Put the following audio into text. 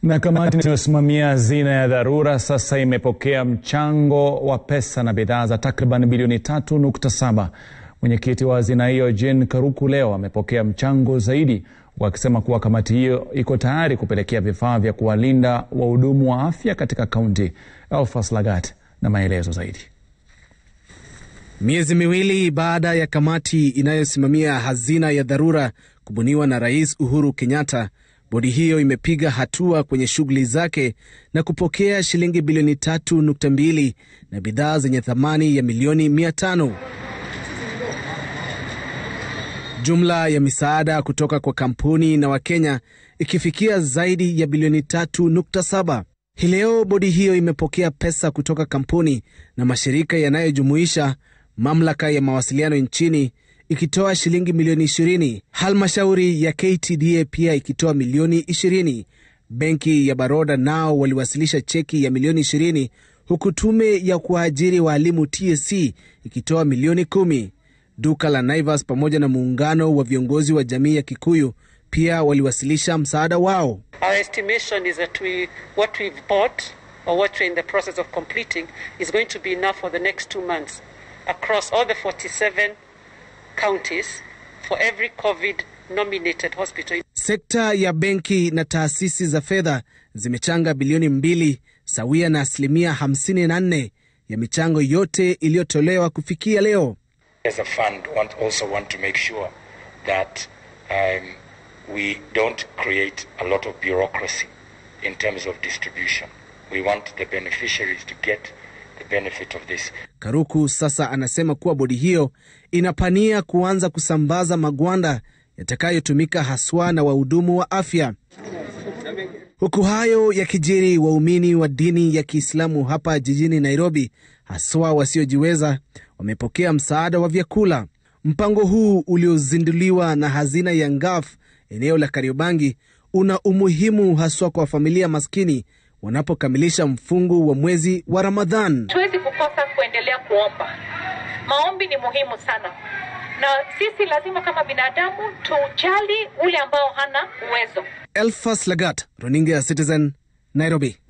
Na kamati inayosimamia hazina ya dharura sasa imepokea mchango wa pesa na bidhaa za takriban bilioni 3.7. Mwenyekiti wa hazina hiyo Jane Karuku leo amepokea mchango zaidi, wakisema kuwa kamati hiyo iko tayari kupelekea vifaa vya kuwalinda wahudumu wa afya katika kaunti. Elfas Lagat na maelezo zaidi. Miezi miwili baada ya kamati inayosimamia hazina ya dharura kubuniwa na Rais Uhuru Kenyatta, bodi hiyo imepiga hatua kwenye shughuli zake na kupokea shilingi bilioni tatu nukta mbili na bidhaa zenye thamani ya milioni mia tano. Jumla ya misaada kutoka kwa kampuni na Wakenya ikifikia zaidi ya bilioni tatu nukta saba. Hii leo bodi hiyo imepokea pesa kutoka kampuni na mashirika yanayojumuisha mamlaka ya mawasiliano nchini ikitoa shilingi milioni 20, halmashauri ya KTDA pia ikitoa milioni 20. Benki ya Baroda nao waliwasilisha cheki ya milioni 20, huku tume ya kuajiri waalimu TSC ikitoa milioni 10. Duka la Naivas pamoja na muungano wa viongozi wa jamii ya Kikuyu pia waliwasilisha msaada wao. Our estimation is that we, what we've bought or what we're in the process of completing is going to be enough for the next two months across all the 47 counties for every COVID nominated hospital. Sekta ya benki na taasisi za fedha zimechanga bilioni mbili sawia na asilimia 54 ya michango yote iliyotolewa kufikia leo. As a fund, want also want to make sure that um, we don't create a lot of bureaucracy in terms of distribution. We want the beneficiaries to get the benefit of this. Karuku sasa anasema kuwa bodi hiyo inapania kuanza kusambaza magwanda yatakayotumika haswa na wahudumu wa afya. Huku hayo yakijiri, waumini wa dini ya Kiislamu hapa jijini Nairobi, haswa wasiojiweza, wamepokea msaada wa vyakula. Mpango huu uliozinduliwa na hazina ya Ngaf eneo la Kariobangi una umuhimu haswa kwa familia maskini wanapokamilisha mfungu wa mwezi wa Ramadhan. Tuwezi kukosa kuendelea kuomba. Maombi ni muhimu sana, na sisi lazima kama binadamu tujali ule ambao hana uwezo. Elfas Lagat, runinga ya Citizen, Nairobi.